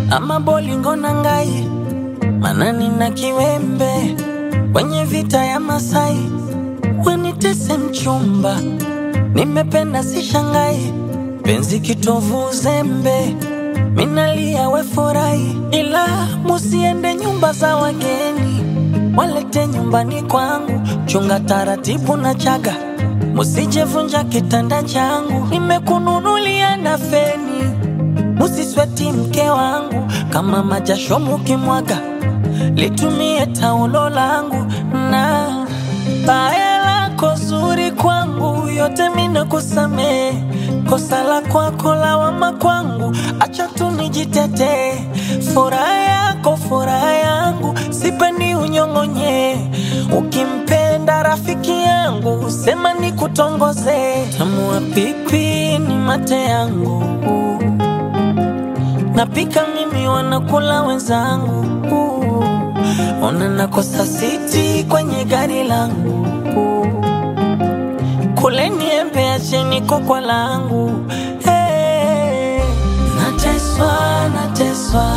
ama bolingo na ngai manani na kiwembe kwenye vita ya Masai wanitese mchumba, nimependa si shangai, penzi kitovu uzembe, minalia we furahi, ila musiende nyumba za wageni, walete nyumbani kwangu, chunga taratibu na chaga, musijevunja kitanda changu, nimekununulia na feni, musisweti mke wangu, kama majasho mukimwaga litumie taulo langu na baya lako zuri kwangu, yote mina kusamee. Kosa la kwako lawama kwangu, acha tu nijitetee. Furaha yako furaha yangu, sipendi unyong'onye. Ukimpenda rafiki yangu, sema nikutongoze. Tamua pipi ni mate yangu, napika mimi, wanakula wenzangu Ona nakosa siti kwenye gari langu, kule niembe acheni kokwa langu. Hey, nateswa nateswa,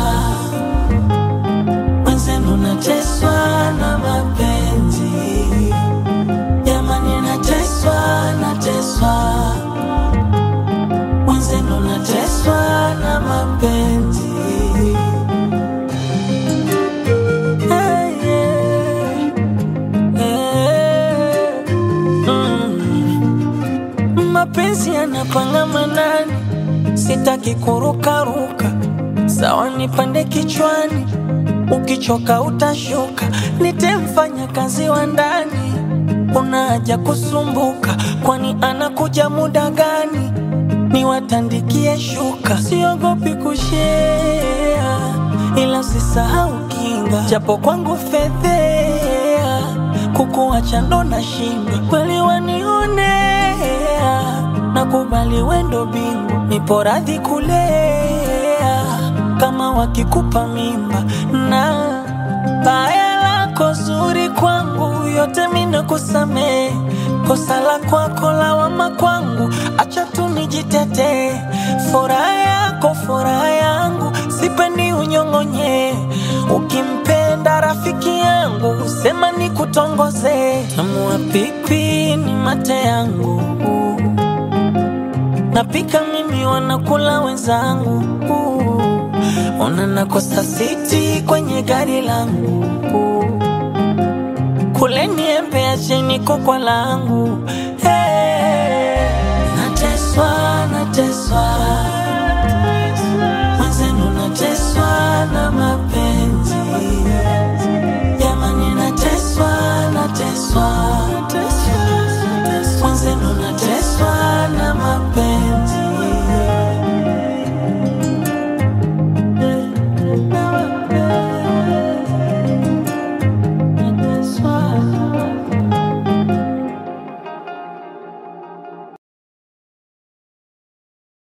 mwenzenu nateswa na mapenzi jamani, nateswa nateswa, mwenzenu nateswa na mapenzi Hey, yeah. Yeah. Mm. Mapenzi yanapanga manani, sitaki kurukaruka, sawa nipande kichwani, ukichoka utashuka, nitemfanya kazi wa ndani, una haja kusumbuka, kwani anakuja muda gani? Niwatandikie shuka, siogopi kushea, ila usisahau kinga, japo kwangu fedhea, kukuacha ndo nashinda, kweli wanionea, nakubali wendo bingu, nipo radhi kulea, kama wakikupa mimba na baya lako zuri kwangu, yote mina kusamee. Kosa la kwako lawama kwangu, acha tu nijitetee. Furaha yako furaha yangu, sipendi unyong'onye. Ukimpenda rafiki yangu, sema nikutongoze. Tamua pipi ni mate yangu, napika mimi, wanakula wenzangu. Ona nakosa siti kwenye gari langu, kule niembe acheni kokwa langu. Hey, nateswa nateswa